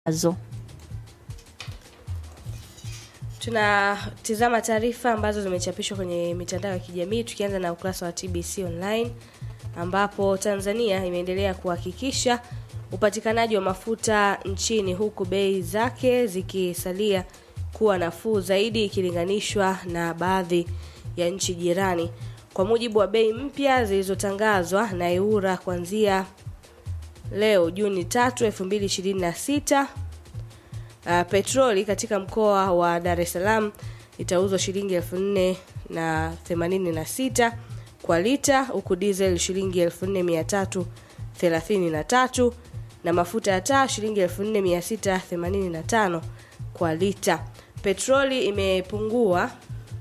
zijazo. Tunatizama taarifa ambazo zimechapishwa kwenye mitandao ya kijamii tukianza na ukurasa wa TBC online ambapo Tanzania imeendelea kuhakikisha upatikanaji wa mafuta nchini huku bei zake zikisalia kuwa nafuu zaidi ikilinganishwa na baadhi ya nchi jirani. Kwa mujibu wa bei mpya zilizotangazwa na EWURA kuanzia leo Juni 3, 2026 Uh, petroli katika mkoa wa Dar es Salaam itauzwa shilingi elfu nne na themanini na sita kwa lita huku diesel shilingi elfu nne mia tatu thelathini na tatu na mafuta ya taa shilingi elfu nne mia sita themanini na tano kwa lita. Petroli imepungua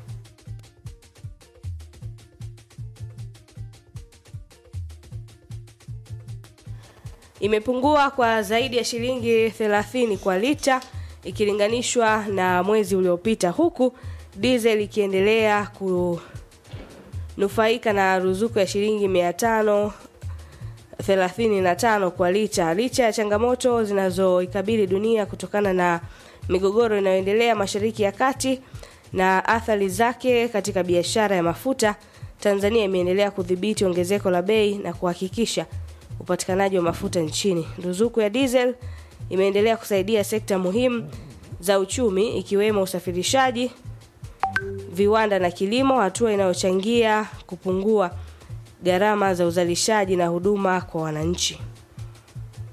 imepungua kwa zaidi ya shilingi 30 kwa lita ikilinganishwa na mwezi uliopita, huku diesel ikiendelea kunufaika na ruzuku ya shilingi 535 kwa lita, licha ya changamoto zinazoikabili dunia kutokana na migogoro inayoendelea Mashariki ya Kati na athari zake katika biashara ya mafuta. Tanzania imeendelea kudhibiti ongezeko la bei na kuhakikisha upatikanaji wa mafuta nchini. Ruzuku ya diesel imeendelea kusaidia sekta muhimu za uchumi ikiwemo usafirishaji, viwanda na kilimo, hatua inayochangia kupungua gharama za uzalishaji na huduma kwa wananchi.